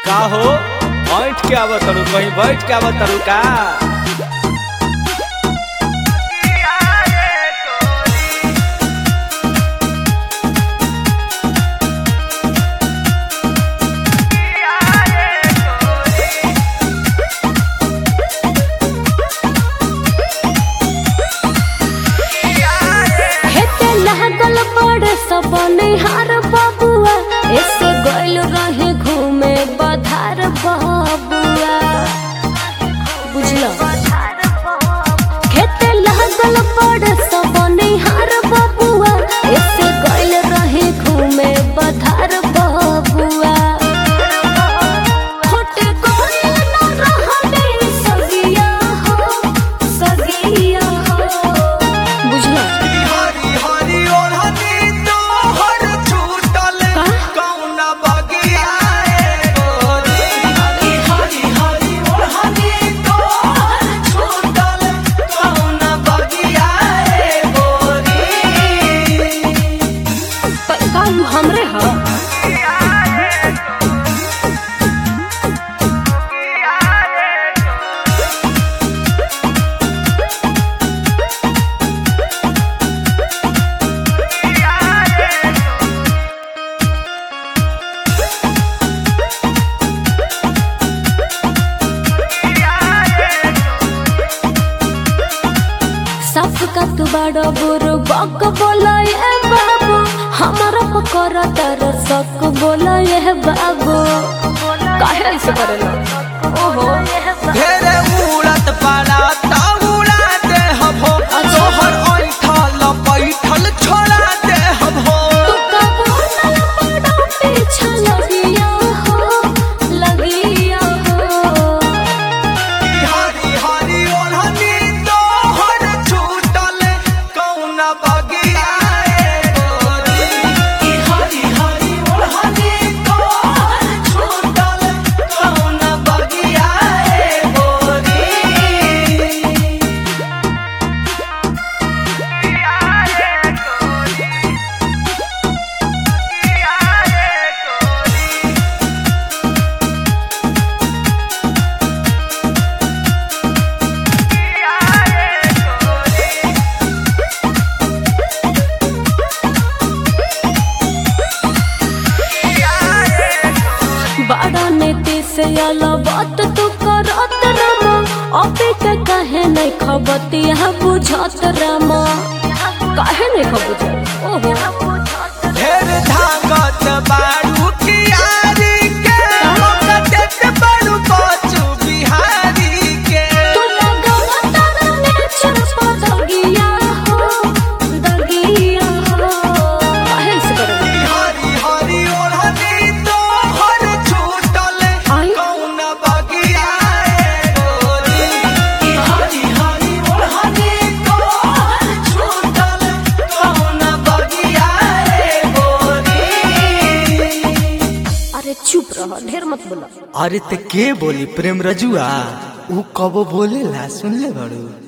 का हो बैठ के आवत तारू कहीं बैठ के आवत तारू का हेते लागल बड़ सब निहार बबुआ ऐसे गइल रहे घूमे बधार बबुआ बुझलो खेते लागल बड़ सब निहार बबुआ ऐसे गइल रहे घूमे बधार बबुआ होटे गइल न रहले सगिया हो सगिया हो बुझलो हरी हरी ओढ़नी तोहर छूटल का? कौना बगिया रे गोरी हरी हरी हरी ओढ़नी तोहर छूटल कौना बगिया रे गोरी काम हमरे ह सब का तू बड़ा बुरु बक बोला ये बाबू हमारा पकड़ा तर सक बोला ये बाबू काहे ऐसे करेला ओहो ढेरे उड़त पाला ता उड़ा दे हबो तोहर ऐठल पैठल छोड़ा दे हबो तू का बोला बड़ा पीछा लगिया हो लगिया हो हरी हरी ओढ़नी तोहर छूटल कौना बगिया रे गोरी हरी हरी ओढ़नी तोहर छूटल कौना बगिया रे गोरी बड़ा नीति से अला बात तू करत रमा अबे के कहे नहीं खबतिया बुझत रमा काहे नहीं खबुझत ओहो ढेर धागत बारू कियारी के मकटत बारू बचू बिहारी के तू लगावा तारा नेचर पर दगिया हो दगिया हो काहे से करबे हरी हरी ओढ़नी तोहर छूटल आई? कौन बगिया रे गोरी हरी हरी ओढ़नी तोहर छूटल कौन बगिया रे गोरी अरे चुप रह ढेर मत बोला अरे ते के बोली प्रेम रजुआ ऊ कबो बोलेला सुन ले बड़ू